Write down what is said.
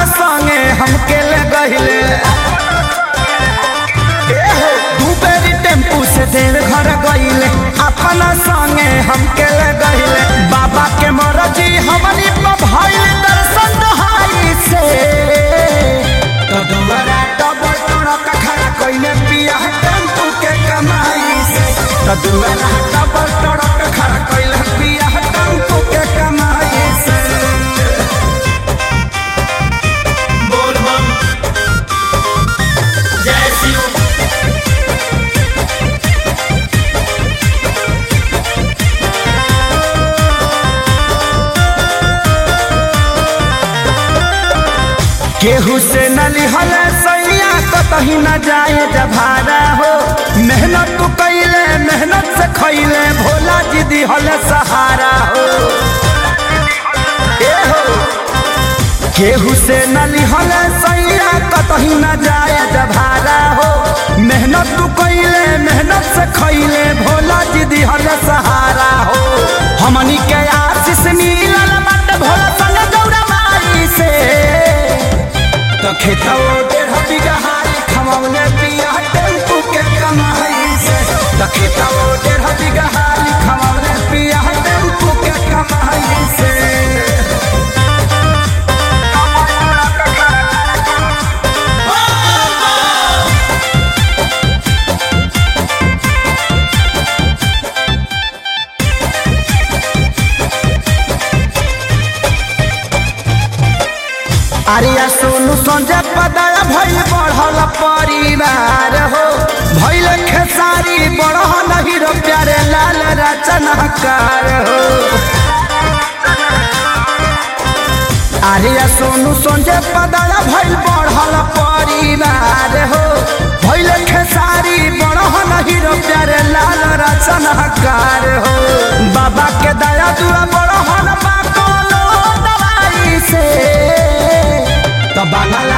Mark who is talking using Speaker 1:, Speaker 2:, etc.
Speaker 1: संगे हमके ले गहिले दू बेरी टेम्पू से देव घर गईले अपना संगे हमके ले गईले बाबा के मरजी हमनी पर भइल दर्शन दहाई से तो दुआरा डबल टोड़क खड़ा कइले पिया टेम्पू के कमाई से तो दुआरा डबल टोड़क खड़ा कइले पिया टेम्पू के कमाई से
Speaker 2: बोल बम जय शिव
Speaker 1: केहू से न लिहल सैया कतही न जाए जभारा हो मेहनत तू कैले मेहनत से खैले भोला जी दिहल सहारा हो ए हो केहू से न लिहल सैया कतही न जाए जभारा हो मेहनत तू कैले मेहनत से खैले भोला जी दिहल सहारा हो हमनी के आशीष मिलल मत भोला संग गौरा माई से तो खेतों डेढ़ बीघा हारी खमौले पिया टेम्पू के कमाई से तो खेतों डेढ़ बीघा हारी खमौले पिया टेम्पू के कमाई से अरिया सोनू संजय पदया भई बढ़ल परिवार हो भैल खेसारी बढ़ल हीरो प्यारे लाल रचनाकार हो आर्या सोनू संजय पदया भइल बढ़ल परिवार हो भइल खेसारी बढ़ल हीरो प्यारे लाल रचनाकार हो बाबा के दया दुआ बढ़ल बा कोनो दवाई से तो बांगला